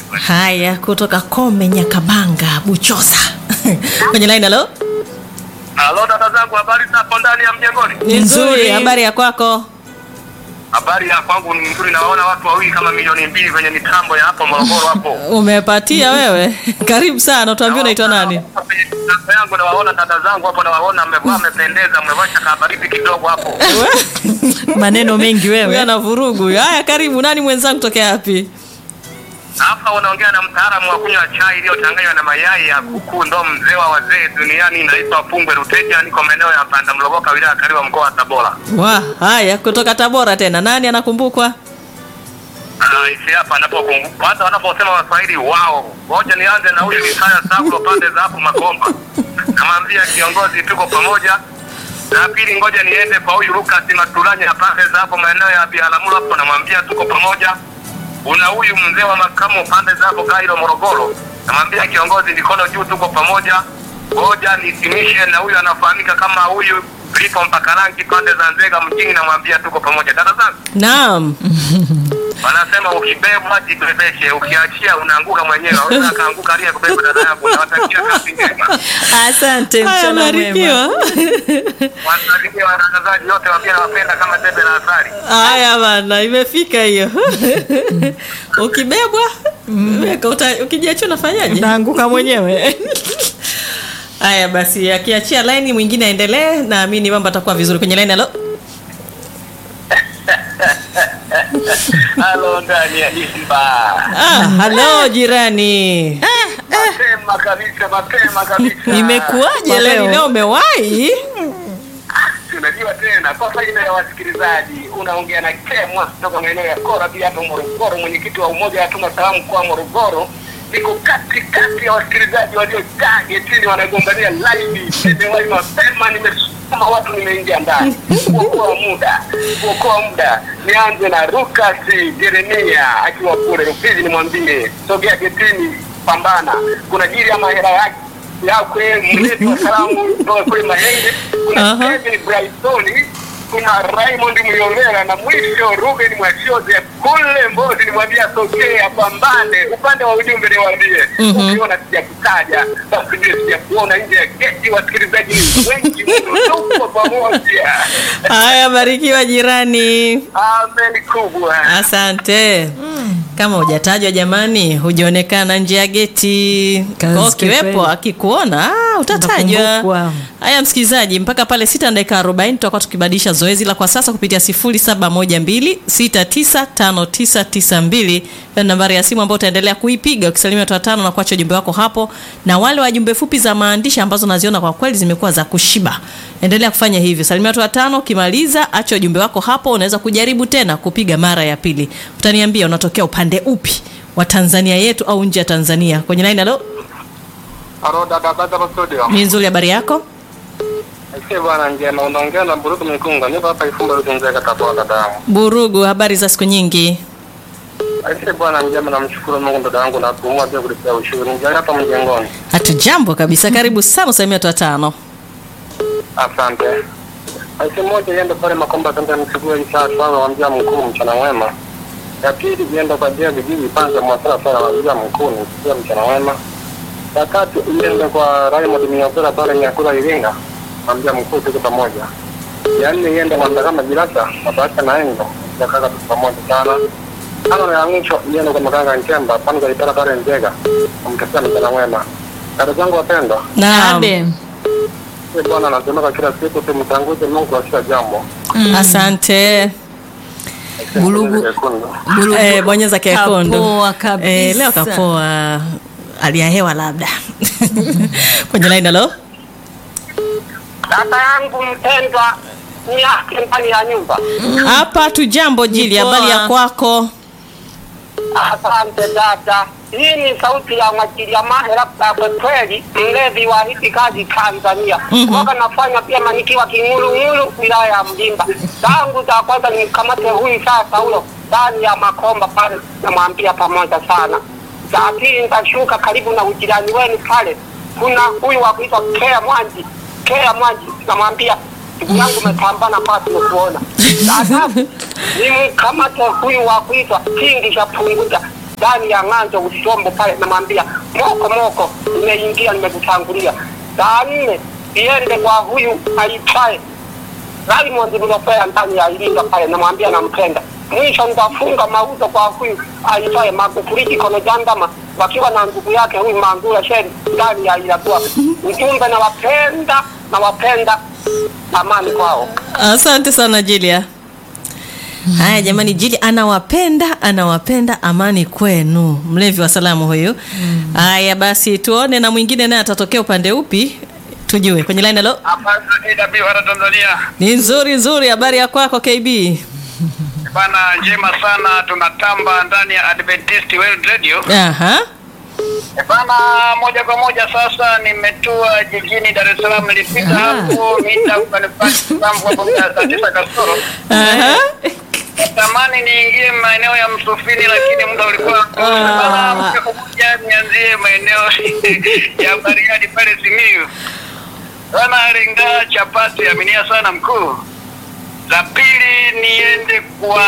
Haya, kutoka Kome Nyakabanga, Buchosa kwenye line. Halo, Halo dada zangu, habari za hapo ndani ya mjengoni? ni nzuri. Habari ya kwako? Habari ya kwangu ni nzuri, nawaona watu wawili kama milioni mbili kwenye mitambo ya hapo Morogoro hapo. Umepatia wewe? Karibu sana, tuambie unaitwa nani? Kwenye mitambo yangu nawaona dada zangu hapo, nawaona mmevaa, mmependeza, mmevaa kabaridi kidogo hapo. maneno mengi Huyu wewe. ana vurugu. Haya, karibu. Nani mwenzangu tokea wapi? Hapa unaongea na mtaalamu wa kunywa chai iliyochanganywa na mayai ya kuku, ndo mzee wa wazee duniani. Naitwa Pungwe Ruteja, niko maeneo ya Panda Mlogoka, wilaya ya Kariwa, mkoa wa Tabora. Wa, haya kutoka Tabora tena. Nani anakumbukwa? Isi hapa anapokumbuka kwanza, wanaposema Waswahili wao, ngoja nianze na huyu Isaya Saulo pande za hapo Makomba, namwambia kiongozi, tuko pamoja. Na pili, ngoja niende kwa huyu Lucas Matulanya pande za hapo maeneo ya Biharamulo hapo, namwambia tuko pamoja. Una huyu mzee wa makamo pande za hapo Kairo Morogoro, namwambia kiongozi, mikono juu, tuko pamoja. Ngoja nitimishe na huyu anafahamika kama huyu Lipo Mpakarangi pande za Nzega mjini, namwambia tuko pamoja. Dada zangu Naam. wanasema ukibebwa jibebeshe, ukiachia unaanguka mwenyewe. Unaweza kaanguka aliye kubeba dada yangu. Nawatakia kazi njema, Asante, Haya, mchana mwema. barikiwa. wasalimie watangazaji wote wakiwa nawapenda kama debe la asali. Haya bana, imefika hiyo. Ukibebwa weka, uta- ukijiachia unafanyaje? Naanguka mwenyewe. Haya basi, akiachia laini mwingine aendelee, naamini mambo atakuwa vizuri kwenye laini. Halo, Halo, ndani ya Simba. ah, halo jirani, Mapema kabisa, mapema kabisa. imekuwaje Kwa leo? leo. Leo umewahi? Tunajua tena kwa faida ya wasikilizaji, unaongea na Kemwa kutoka maeneo ya Kora pia hapo Morogoro, mwenyekiti wa umoja wa tuma salamu kwa Morogoro. Niko kati kati ya wasikilizaji waliojaa getini wanagombania laini. Nimewahi mapema, nimesoma watu, nimeingia ndani kuokoa muda, kuokoa muda. Nianze na Lucas Jeremia akiwa kule Rufiji, nimwambie sogea getini, pambana, kuna jili ya mahera yake yakwe mlezi wa salamu kutoka kule Mahenge, kuna Aha. Kevin Brightoni, kuna Raymond Mliongera na mwisho Ruben Mwashoze kule Mbozi. Nimwambia sogea, apambane. Upande wa ujumbe niwaambie, ukiona sijakutaja basi ndio sijakuona nje ya geti. Wasikilizaji ni wengi mno, tuko pamoja. Haya, barikiwa jirani. Amen kubwa. Asante. Kama hujatajwa jamani, hujaonekana nje ya geti. Kazi Kwa kiwepo kweli. akikuona ah, utatajwa. Utakumbukwa. Haya msikilizaji, mpaka pale sita na dakika 40 tutakuwa tukibadilisha zoezi la kwa sasa kupitia 0712695992 na nambari ya simu ambayo utaendelea kuipiga ukisalimia watu watano na kuacha ujumbe wako hapo, na wale wa jumbe fupi za maandishi ambazo naziona kwa kweli zimekuwa za kushiba, endelea kufanya hivyo. Salimia watu watano, ukimaliza acha ujumbe wako hapo. Unaweza kujaribu tena kupiga mara ya pili. Utaniambia unatokea upande upi wa Tanzania yetu au nje ya Tanzania. Kwenye line, halo, Halo dada dada wa studio. ni nzuri, habari yako? Asante bwana njema, unaongea na Buruku Mikunga. Niko hapa Ifumba Rugenza Tabora dada yangu. Burugu, habari za siku nyingi. Asante bwana njema, namshukuru Mungu dada yangu na kuumwa pia kulipia ushuru. Nijali hapa mjengoni. Hatujambo kabisa, karibu sana, usalimia watu watano. Asante. Aise moja iende pale Makomba Tanda mchukue isaa sana wambia mkuu mchana mwema. Ya pili iende kwa dia vijiji kwanza mwasara sana wambia mkuu ni mchana mwema. Ya tatu iende kwa Raymond Miopera pale Nyakula Iringa. Wambia mkuu tuko pamoja. Ya nne iende kwa Ndagama Jirasa mabasa na Engo. Ya kaka tuko pamoja sana. Tano ya mwisho iende kwa Makanga Nchemba pale kwa Itara pale Nzega. Mtakia mchana mwema. Dada zangu wapendwa. Naam. Abe. Ee Bwana anasemeka kila siku tumtanguze Mungu kwa kila jambo. Asante. Bulugu. Nyekundu. Bulugu. Eh, bonyeza kekundu. Kapoa kabisa. Eh, leo kapoa. Hali ya hewa labda. Kwenye line, halo. Dada yangu mpendwa ni yake ndani ya nyumba. Hapa tu jambo jili, Ni poa. habari ya kwako? Asante dada. Hii ni sauti ya Mwachilia Mahera kwa kweli, mlevi wa hizi kazi Tanzania. Mhm. Mwaka nafanya pia manikiwa King'ulung'ulu, wilaya ya Mlimba. Tangu za kwanza nimkamate huyu sasa huyo ndani ya Makomba pale, namwambia pamoja sana. Za pili nitashuka karibu na ujirani wenu pale, kuna huyu wa kuitwa Kea Mwanji, Kea Mwanji, namwambia ndugu yangu umepambana kwa tumekuona. Sasa nimkamate huyu wa kuitwa Kingi cha Punguja ndani ya ng'anzo usombo pale, namwambia moko moko, nimeingia nimekutangulia. Saa nne iende kwa huyu aitwaye Raymond Mlopea ndani ya Iringa pale, namwambia nampenda. Mwisho nitafunga mauzo kwa huyu aitwaye Magufuli Kikono Jandama wakiwa na ndugu yake huyu Mangula Sheri ndani ya Ilagua. Ujumbe nawapenda, nawapenda, amani kwao. Asante sana Julia. Haya jamani, Jili anawapenda anawapenda, amani kwenu. Mlevi wa salamu huyu. Haya basi, tuone na mwingine naye atatokea upande upi, tujue kwenye line. Halo, Hapa AWR Tanzania ni nzuri nzuri. Habari ya kwako KB? bana, njema sana, tunatamba ndani ya Adventist World Radio. Aha, E bana, moja kwa moja sasa nimetua jijini Dar es Salaam, nilipita hapo mita ukanipata hapo saa tisa kasoro. aha. Natamani niingie maeneo ya Msufini, lakini muda ulikuwa bana. Moja kwa moja nianzie maeneo ya Bariadi pale Simiyu. Bana, lenga chapati, aminia sana mkuu. La pili niende kwa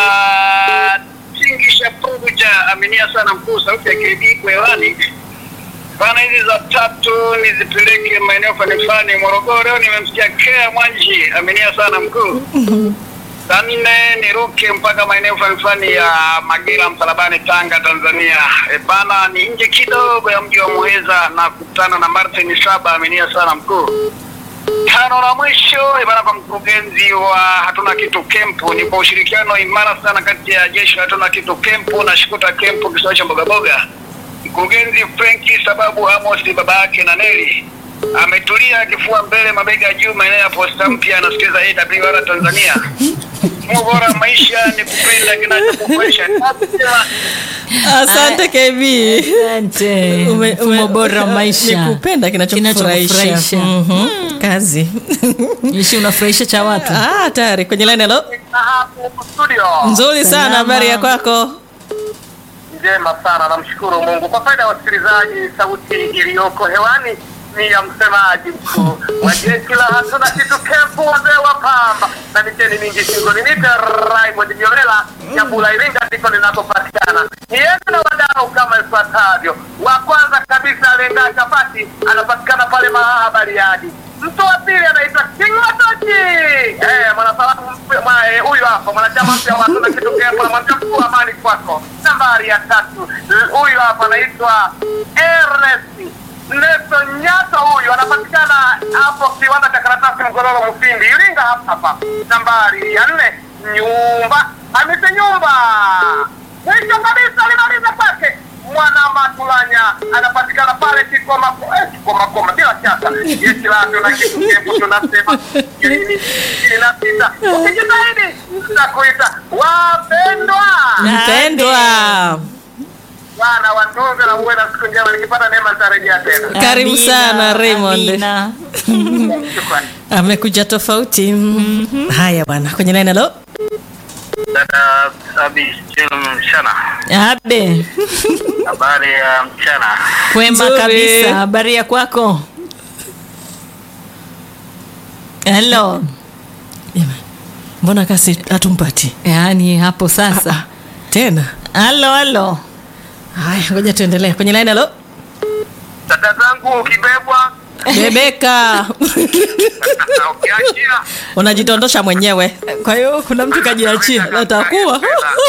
Tingisha Puja, aminia sana mkuu, sauti ya KB kwa hewani bana. Hizi za tatu nizipeleke maeneo fulani fulani Morogoro. Nimemsikia Kea Mwanji, aminia sana mkuu. Saa nne niruke mpaka maeneo fulani fulani ya Magera, Msalabani, Tanga, Tanzania. E bana, ni nje kidogo ya mji wa Muheza na kukutana na Martin Saba, aminia sana mkuu tano la mwisho ibara kwa mkurugenzi wa hatuna kitu kempu ni kwa ushirikiano imara sana kati ya jeshi la hatuna kitu kempu na shikuta kempu kisiwa cha mbogaboga mkurugenzi frenki sababu amos baba yake na neli ametulia kifua mbele mabega juu maeneo ya posta mpya anasikiliza awr tanzania mfumo bora wa maisha ni kupenda kinachokufurahisha Asante KB. Asante. Ume- Mfumo ume- bora wa maisha. Ni kupenda kinachokufurahisha. Kinachokufurahisha. Mhm. Kazi. Ishi unafurahisha cha watu. Ah, tayari kwenye line. Halo, hapo studio nzuri sana. Salama. Habari ya kwako? Njema sana, namshukuru Mungu. Kwa faida ya wasikilizaji, sauti iliyoko hewani ni ya msemaji mkuu wa jeshi la hatuna kitu kempu, wazee wa pamba na miteni mingi shingoni. Nite Raymond Nyolela Nyabula, Iringa ndiko ninakopatikana. Niende na wadau kama ifuatavyo. Wa kwanza kabisa, Lenga Chapati anapatikana pale Mahaha Bariadi. Mtu wa pili anaitwa King Matochi, eh, mwanasalamu mpya- mwa- eh, huyu hapa mwanachama mpya wa hatuna kitu kempu, namwambia mkuu, amani kwako. Nambari ya tatu, l- huyu hapa anaitwa Ernest Nelson Nyato, huyu anapatikana hapo kiwanda cha karatasi Mgololo Mufindi, Iringa hapa hapa. Nambari ya nne, nyumba Hamisi Nyumba, mwisho kabisa limaliza kwake mwana Matulanya anapatikana pale Kikoma eh, Kikoma Koma, bila shaka jeshi la tuna kitu kefu, tunasema ishirini ishirini na sita ukijitahidi tutakuita wapendwa Mpendwa. Bwana watunze na uwe na siku njema. Nikipata neema nitarejea tena. Karibu Amina, sana Raymond. amina. Shukrani. Amekuja tofauti. Haya bwana, kwenye line. Halo, Dada Abi mchana, Abe, habari ya mchana. kwema Nzuri. kabisa. Habari ya kwako? Hello. Jamani, mbona kasi hatumpati Yaani hapo sasa. tena? Halo, halo. Haya, ngoja tuendelee kwenye line. Halo, Dada zangu ukibebwa Bebeka. na ukiachia unajitondosha mwenyewe. Kwa hiyo kuna mtu kajiachia, natakuwa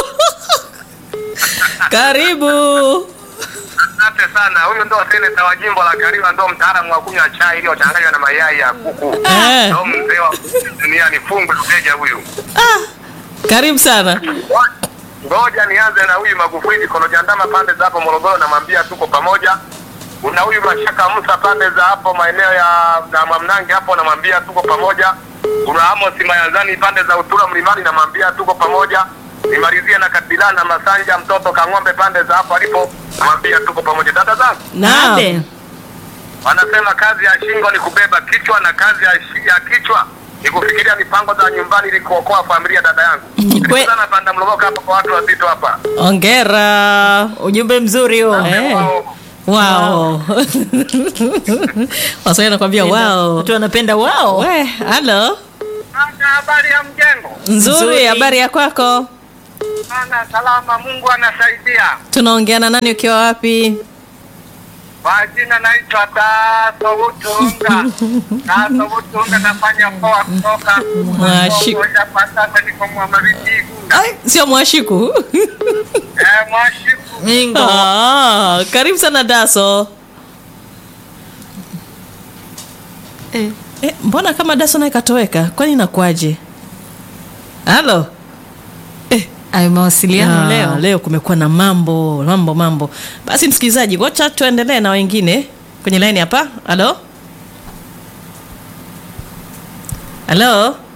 karibu. Asante sana. Huyu ndo seneta wa jimbo la Kariwa, ndo mtaalamu wa kunywa chai iliyochanganywa na mayai ya kuku. Eh. Ndo mzee wa duniani, fungu mteja huyu. Karibu sana. Ngoja nianze na huyu Magufuli Kolojandama pande za hapo Morogoro, namwambia tuko pamoja. Kuna huyu Mashaka Musa pande za hapo maeneo ya na Mwamnange hapo, namwambia tuko pamoja. Kuna Amos Mayanzani pande za Utura Mlimani, namwambia tuko pamoja. Nimalizie na Kabila na Masanja mtoto Kang'ombe pande za hapo alipo, namwambia tuko pamoja. Dada zangu Naam. Abe. wanasema kazi ya shingo ni kubeba kichwa na kazi ya, shi- ya kichwa ni kufikiria mipango za nyumbani ili kuokoa familia. Dada yangu Kwe- sana panda mlomoka hapa kwa watu wazito hapa Ongera. Ujumbe mzuri huo. Eh. Wao, Wow. Waswahili wanakuambia wow. Watu wanapenda wao. We, halo. Ana habari ya mjengo Nzuri, Nzuri. habari ya kwako? Sana salama, Mungu anasaidia. tunaongeana nani ukiwa wapi Kwa jina naitwa Daso Utunga. Daso Utunga, nafanya poa kutoka Mwashi- moja kwa sasa, niko Mwamaritigu. Ai, sio mwashiku Eh, Mwashiku. Mingo. ah, karibu sana daso Eh. eh, mbona kama daso naye katoweka kwani inakuwaje halo Ayo mawasiliano Ah, leo. leo kumekuwa na mambo mambo mambo basi msikilizaji wacha tuendelee na wengine kwenye laini hapa halo halo